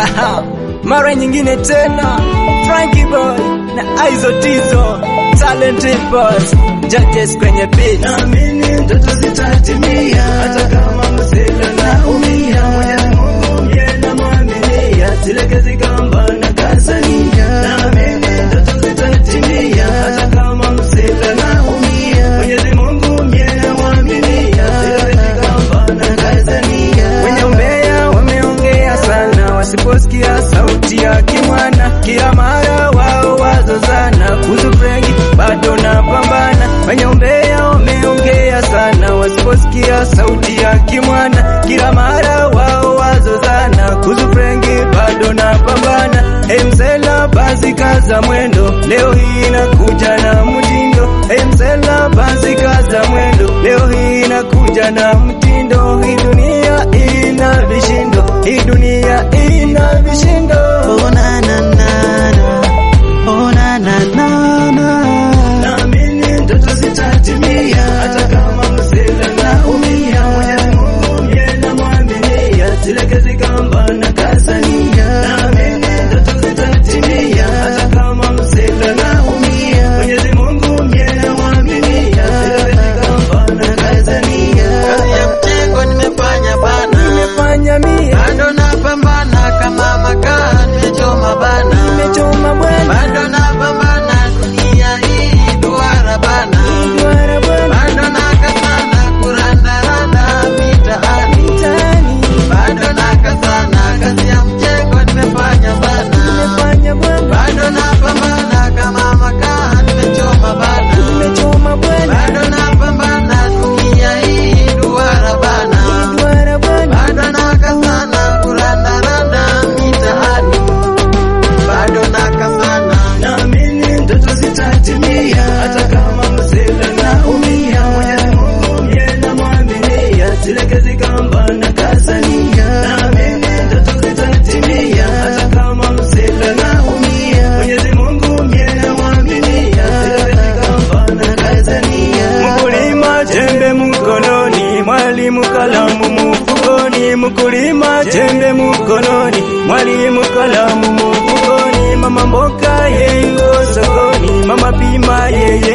mara nyingine tena Frankie Boy na Aizo Tizo Talent Boss Judges kwenye beat Naamini ndoto zitatimia hata kama msela na umia. Mwenyezi Mungu ndiye namwaminia, silegezi kamba na kazania. Naamini ndoto zitatimia hata kama msela na umia. Mwenyezi Mungu ndiye namwaminia, silegezi kamba na kazania. Wenye umbea wameongea sana, wasiposikia sauti ya kimwana, kila mara wao wazozana. Kuhusu Frenki bado napambana. Wenye umbea wameongea sana, wasiposikia sauti ya kimwana, kila mara wao wazozana. Kuhusu Frenki bado napambana. Emsela basi kaza mwendo, leo hii inakuja na mtindo. Emsela basi kaza mwendo, leo hii inakuja na mtindo. Hii dunia ina vishindo, hii dunia ina vishindo. Oh na na na na. Oh na na na na. Naamini ndoto zitatimia hata kama msela na umia. Mwenyezi Mungu ndiye namwaminia, silegezi kamba na kazania. Naamini ndoto zitatimia hata kama msela na umia. Mwenyezi Mungu ndiye namwaminia, silegezi kamba na kazania. Kazi ya mtego nimefanya bana. Nimefanya mie, Bado napambana kama makaa nimechoma bana. nimechoma bwana, Bado napambana dunia hii duara bana. duara bwana, Bado nakazana kurandaranda mitaani. mtaani, Bado nakazana kazi ya mtego nimefanya bana. nimefanya bwana, Bado napambana kama makaa nimechoma bana. nimechoma bwana, Bado napambana dunia hii duara bana. duara bwana, Bado nakazana kurandaranda mitaani. Bado nakazana Naamini ndoto zitatimia hata kama msela na umia. Mwenyezi Mungu ndiye namwaminia, silegezi kamba na kazania. Naamini ndoto zitatimia hata kama msela na umia. Mwenyezi Mungu ndiye namwaminia, silegezi kamba na kazania. Mkulima jembe mkononi, mwalimu kalamu mfukoni. Mkulima jembe mkononi, mwalimu kalamu mfukoni. Mama mboka yeye yuko sokoni, mama pima yeye